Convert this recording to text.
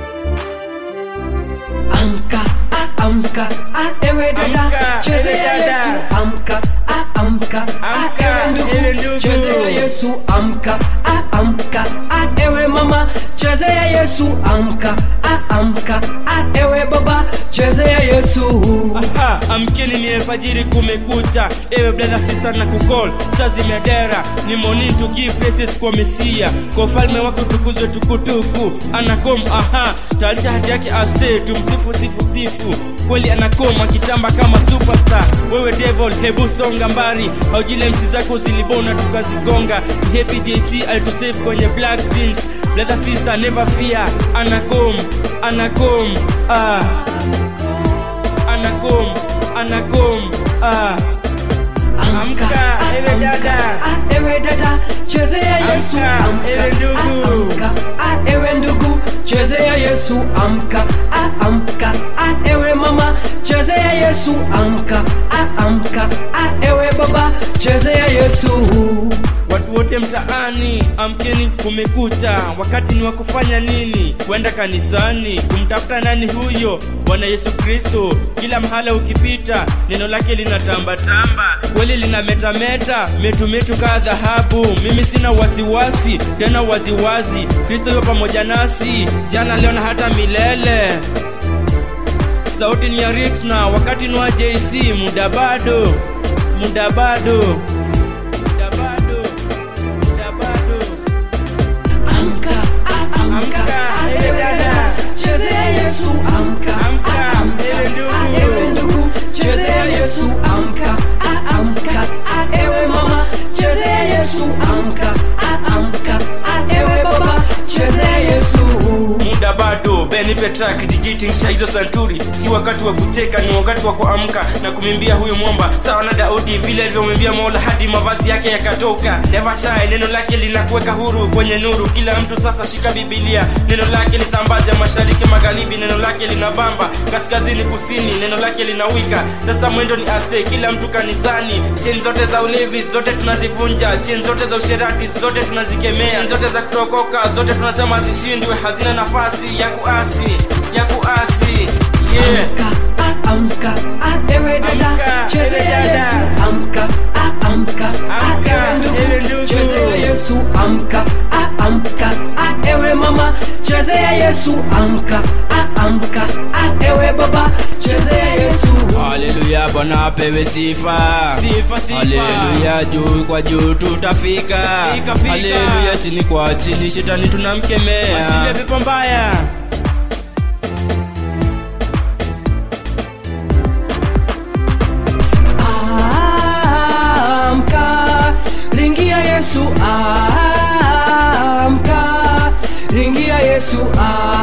Amka, ah, amka, ah, ewe dada, Amka, chezea ewe dada. Yesu. Amka, ah, amka, ah, Amka, ewe ewe ndugu, ndugu. chezea Yesu. Amka, ah, amka, ah, ewe mama, chezea Yesu. Amka, ah, amka, ah, ewe baba, chezea Yesu. Aha, amkeni ni alfajiri kumekucha ewe brother sister na kukol saa zimedera ni morning to give praises kwa mesia kwa ufalme wake utukuzwe tukutuku anakom aha tayarisha hati yake aste tumsifu sifu sifu kweli anakom akitamba kama superstar wewe devil hebu songa mbali haujile msi zako zilibona tukazigonga happy jc alitusave kwenye black jeans brother sister never fear anakom anakom ah anakom anakom ah Amka, ewe dada. ah, ewe dada, chezea Yesu. Amka, ewe ndugu. ah, amka, ah, ewe ndugu, chezea Yesu. Amka, ah, amka, ah, ewe mama, chezea Yesu. Amka, ah, amka, ah, ewe baba, chezea Yesu. watu wote mtaani amkeni kumekucha wakati ni wa kufanya nini kwenda kanisani kumtafuta nani huyo bwana yesu kristo kila mahala ukipita neno lake linatambatamba kweli linametameta metumetu kaa dhahabu mimi sina wasiwasi tena waziwazi kristo yupo pamoja nasi jana leo na hata milele sauti ni ya Rix na wakati ni wa jc muda bado muda bado muda bado muda bado Amka, ah, amka, Amka, ah, ewe ewe dada. dada, chezea Yesu. Amka, Amka, ah, amka, ewe ndugu. ah, ewe ndugu, chezea Yesu. Amka, ah, amka, ah, ewe mama, chezea Yesu. Amka, ah, amka, ah, ewe baba, chezea Yesu. muda bado benipe track dijitingisha hizo santuri si wakati wa kucheka ni wakati wa kuamka na kumwimbia huyu mwamba sawa na daudi vile alivyomwimbia mola hadi mavazi yake yakatoka never shy neno lake linakuweka huru kwenye nuru kila mtu sasa shika bibilia neno lake lisambaze mashariki magharibi neno lake linabamba kaskazini kusini neno lake linawika sasa mwendo ni aste kila mtu kanisani cheni zote za ulevi zote tunazivunja cheni zote za usherati zote tunazikemea cheni zote za kutokoka zote tunasema zishindwe hazina nafasi ya kuasi ya kuasi yeah. Amka, ah, amka, ah, ewe dada, Amka, chezea ewe dada. Yesu. Amka, ah, amka, ah, Amka, ewe ewe ndugu, ndugu. chezea Yesu. Amka, ah, amka, ah, ewe mama, chezea Yesu. Amka, ah, amka, ah, ewe baba, chezea Yesu. haleluya bwana apewe sifa Sifa, sifa. haleluya juu kwa juu tutafika Fika, fika. haleluya chini kwa chini shetani tunamkemea Asile pepo mbaya Amka, ringia Yesu. Amka, ringia Yesu. Amka.